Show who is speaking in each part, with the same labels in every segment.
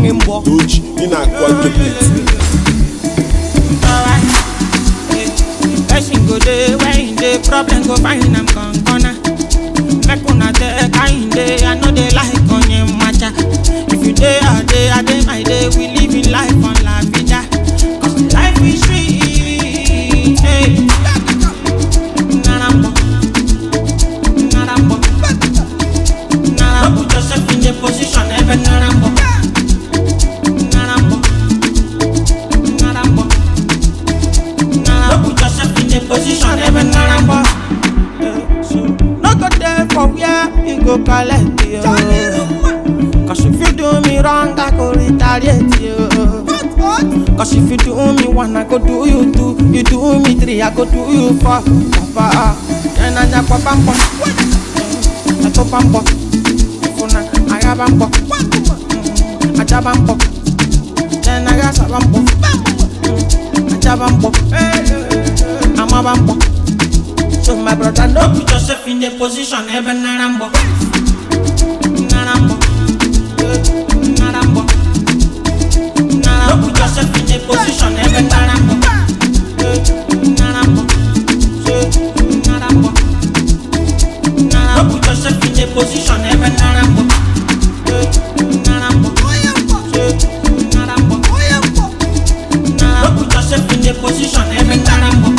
Speaker 1: gị mbọ
Speaker 2: Doji, ị na-akwa duplex.
Speaker 3: alright. Yeah. Person go dey where in dey problem go find am con corner. Make una dey kind dey, I no dey like onye macha. If you dey a day, I dey my day, we living life on la vida. Cause life is sweet. Hey. Narambo. Narambo. Narambo. Put yourself in the position, even Narambo. Narambo. Narambo. Now put yourself in the position, even Narambo. Yeah, so no go there for where you go collect you. Cause if you do me wrong, I go retaliate you. Cause if you do me one, I go do you two. You do me three, I go do you four. Papa, then I just pop and pop. I pop and pop. Funa, I have and pop. I jab and pop. Then I got some and pop. Ajabambo, I'm a bambo. So my brother, no put yourself in the position, even Narambo. Narambo. Narambo. Narambo. Put yourself in the position, even Narambo. Narambo. Narambo. Narambo. Put yourself in the position, even Narambo. Narambo. Narambo. Now put yourself in the position, every time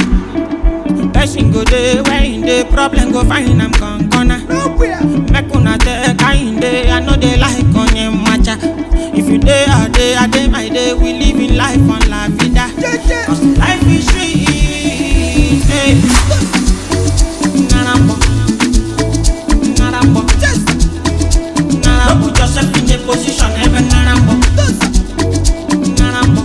Speaker 3: Person go dey where in the problem go find am con corner. Make una dey kind dey, I no dey like onye macha. If you dey a day, I dey my day, we living life on la vida. Cause life is sweet. Hey. Narambo. Narambo. Narambo. Put yourself in the position, every Narambo. Narambo.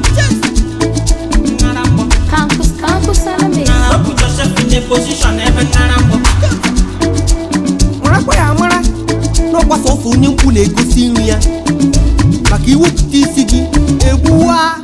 Speaker 3: Narambo.
Speaker 4: Campus, campus on the mix.
Speaker 3: Now put yourself in the position, even Narambo.
Speaker 1: marakwa ya amara n'ọkwa sọsọ onye nkwu na-egosi nri ya maka iwepụta isi gị egbuwa